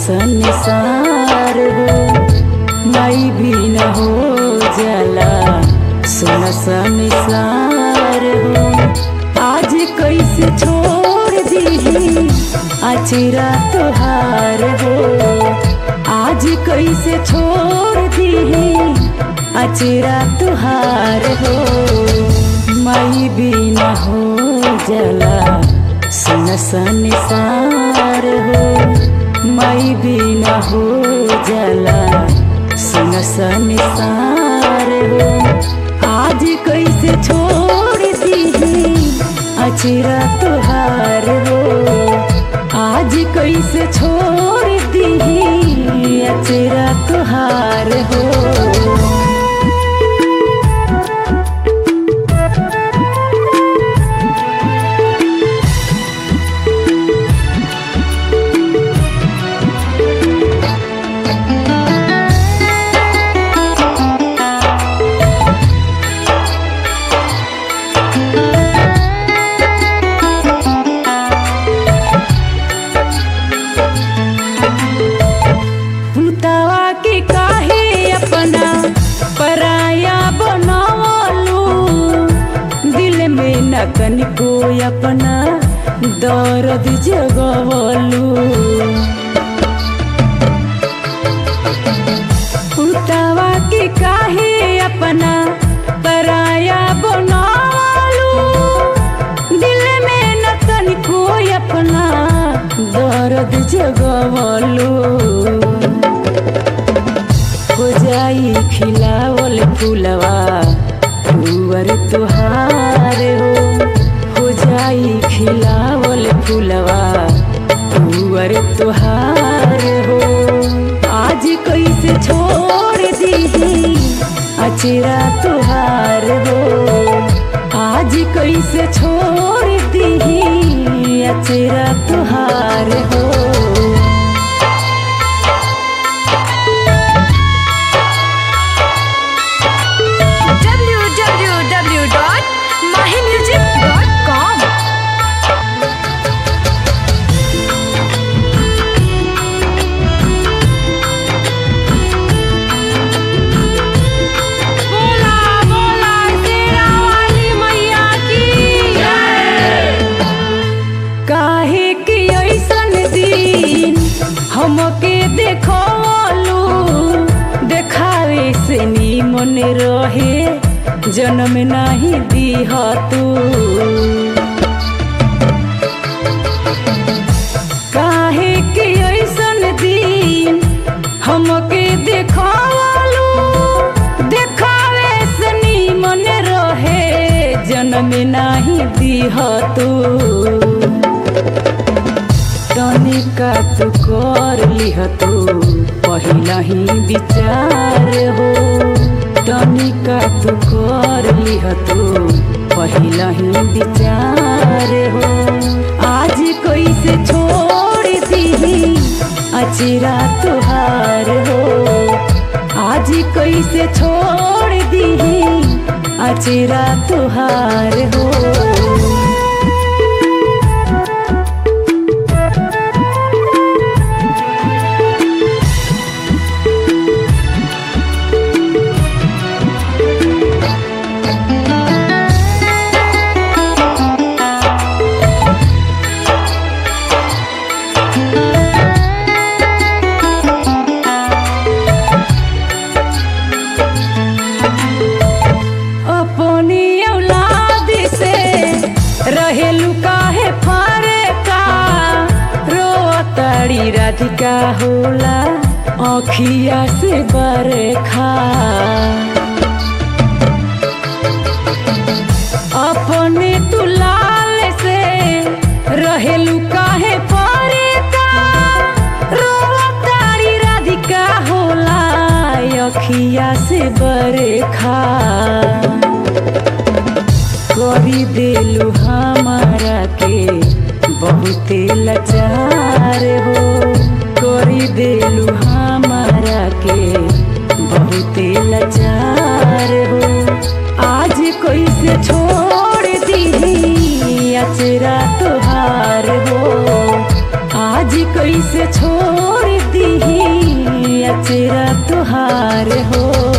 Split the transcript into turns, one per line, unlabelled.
संसार हो माई भी न हो जाला सुन संसार हो आज कैसे छोड़ दीही अचिरा तुहार हो आज कैसे छोड़ दीही अचिरा तुहार हो माई भी न हो जला सुन संसार हो माई भी न हो जला सुन संसार हो आज कैसे छोड़ दीही अचिरा तुहार हो आज कैसे छोड़ दीही अचिरा तुहार हो पुतवा के काहे अपना पराया बनवलू दिल में न कनिको अपना दर्द जगवलू पुतवा के काहे अपना पराया बनवलू दिल में न तनिको अपना दर्द जगवलू हो जाई खिलावल फूलवा तुअर तुहार हो हो जाई खिलावल फूलवा तुअर तुहार हो आज कैसे छोड़ दीही अचिरा तुहार हो आज कैसे छोड़ दीही अचिरा तुहार हो
www.mahimusic.com बोला बोला तेरा वाली मैया की
काहे कि ऐसन दिन हमके देखलू देखावे से निमन रहे जन्म नहीं दीह तू काहे कि ऐसन दिन हमके देखलू देखावे से निमन रहे जन्म नहीं दीह तू तनिका तू कर लिह तू पहिला ही विचार हो तनिका तू कर लिह तू पहिला ही विचार हो आज कैसे छोड़ दीही अचिरा तुहार हो आज कैसे छोड़ दीही अचिरा तुहार हो अपनी औलाद से रहेलू काहे फरे का रोतड़ी राधिका होला अखिया से बरखा अपने तू लाल से रहेलू काहे फरे का रोतड़ी राधिका होला अखिया से बरखा करी देलू हमारा के बहुते लाचार हो करी देलू हमारा के बहुते लाचार हो आज कैसे छोड़ दी अचरा तुहार हो आज जी कैसे छोड़ दी अचेरा तुहार हो